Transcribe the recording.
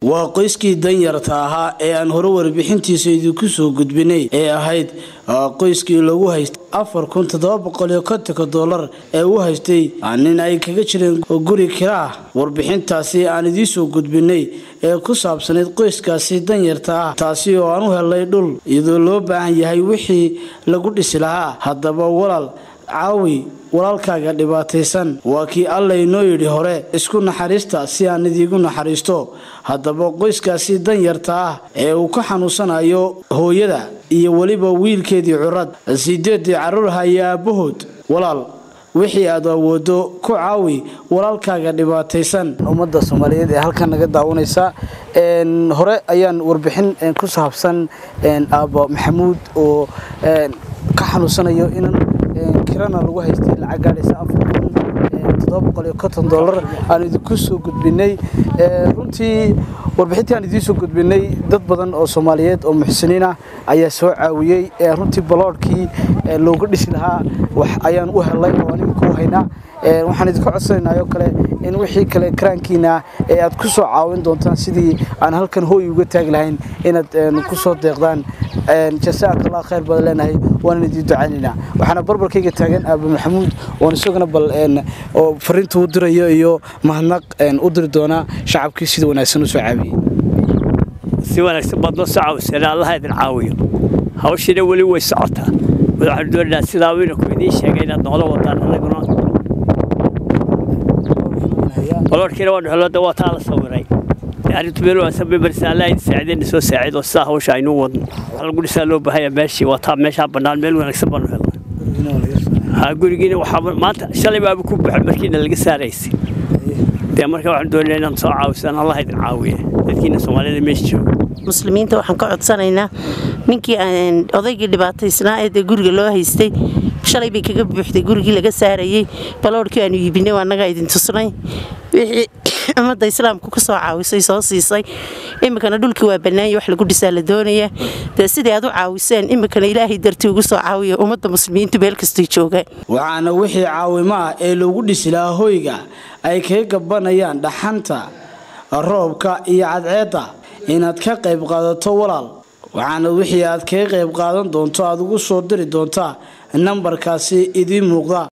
waa qoyskii danyarta ahaa ee aan hore warbixintiisa idinku soo gudbinay ee ahayd qoyskii lagu haystay afar kun toddoba boqol iyo kontonka dollar ee u haystay nin ay kaga jireen guri kira ah warbixintaasi aan idiinsoo gudbinay ee ku saabsanayd qoyskaasi danyarta ah taasi oo aan u helnay dhul iyadoo loo baahan yahay wixii lagu dhisi lahaa haddaba walaal caawi walaalkaaga dhibaataysan waa kii alla inoo yidhi hore isku naxariista si aan idiigu naxariisto haddaba qoyskaasi danyarta ah ee uu ka xanuunsanayo hooyada iyo weliba wiilkeedii curad sideedii carruurha iyo aabbahood walaal wixii aad awoodo ku caawi walaalkaaga dhibaataysan ummadda soomaaliyeed ee halkan naga daawanaysa hore ayaan warbixin ku saabsan aabba maxamuud oo ka xanuunsanayo inan kirana lagu haystay lacag gaadhaysa afar kun toddoba boqol iyo konton dollar aan idinku soo gudbinay runtii warbixintii aan idiin soo gudbinay dad badan oo soomaaliyeed oo muxsiniin ah ayaa soo caawiyey runtii baloodhkii looga dhisi lahaa wax ayaan u helay oo animka u haynaa waxaan idinka codsanaynaa oo kale in wixii kale karaankiina ee aad ku soo caawin doontaan sidii aan halkan hooy uga taagi lahayn inaad ku soo deeqdaan jasaaka allah khayr badan leenahay waanan idiin ducaynaynaa waxaana barbarkayga taagan aaba maxamuud oon isaguna bal oo fariinta u dirayo iyo mahadnaq u diri doonaa shacabkii sida wanaagsan u soo caawiyey si wanaagsan baad noo soo caawiseen allaha idin caawiyo hawshiina weli way socotaa waxaanu doonaynaa sidaa wiinanku idiin sheegay inaad noola wadaan anaguna baloorkiina waanu helada waa taa la sawiray arrintu meel wanaagsan bay marisa allah idin saacidayna soo saacid oo sidaa hawsha aynu wadno waxa lagu dhisaa loo baahaya meeshii waa taa meeshaa bannaan meel wanaagsan baanu helnay ha gurigiina waxaa maanta shalay baaba ku buuxa markiina laga saaraysay dee marka waxaan doonaynaa inaan soo caawisaan allah idin caawiye dadkiina soomaalida meesha jooga muslimiinta waxaan ka codsanaynaa ninkii odaygii dhibaataysnaa ee dee guriga loo haystay shalay bay kaga buuxday gurigii laga saarayey baloorhkii aanu iibinay waa naga idin tusnay wixii ummadda islaamku ka soo caawisay soo siisay iminkana dhulkii waa bannaanya wax lagu dhisaa la doonaya dee sidai aad u caawiseen iminkana ilaahay dartii ugu soo caawiya ummadda muslimiintu meel kastay joogaan waxaana wixii caawimo ah ee loogu dhisi lahaa hoyga ay kaga gabanayaan dhaxanta roobka iyo cadceedda inaad ka qayb qaadato walaal waxaana wixii aad kaga qayb qaadan doonto aad ugu soo diri doontaa nambarkaasi idiin muuqda